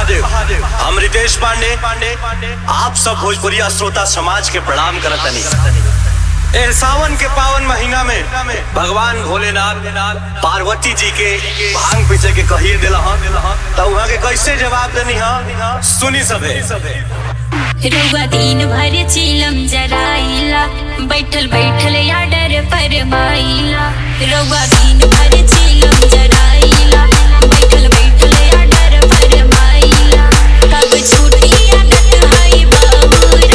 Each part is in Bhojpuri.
महादेव हम रितेश पांडे पांडे आप सब भोजपुरिया श्रोता समाज के प्रणाम करत तनी ए सावन के पावन महीना में भगवान भोलेनाथ पार्वती जी के भांग पीछे के कहिए दिला तो वहाँ के कैसे जवाब देनी हा सुनी सबे रउआ दिन भर चिलम जराइला बैठल बैठल या डर पर माइला रउआ दिन भर चिलम जराइला बैठल बैठल या डर पर माइला कब छूटी आदत है बाबूरा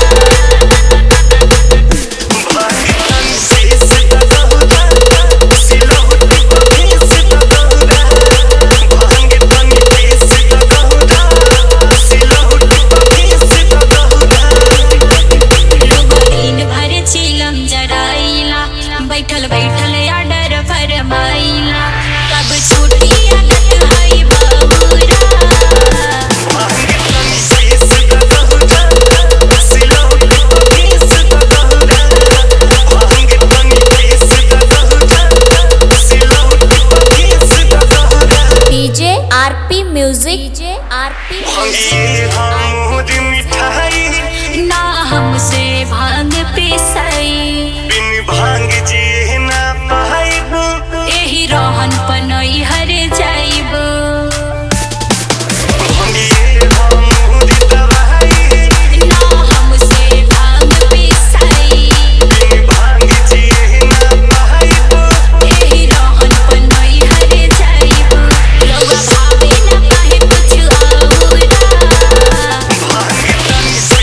रउआ दिन भर चिलम जराइला बैठल बैठल या डर पर माइला कब छूटी आदत है बाबूरा DJ RP music DJ RP मिठाई ना हमसे भांग पिसई भांग जी ना पाइब एही रहन पनई हर जाइब ना हमसे भांग पिसई एही रहन पनई हर जाइब रउआ भावे ना काहे कुछ औरा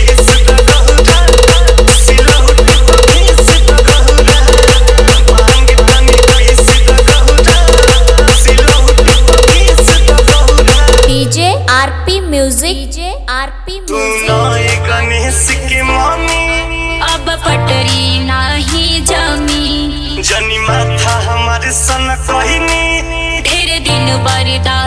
DJ RP music DJ RP music Ganesh के मामी अब पटरी नाही जमी जनी माथा हमारे सन कहनी ढेर दिन बर्दाश्त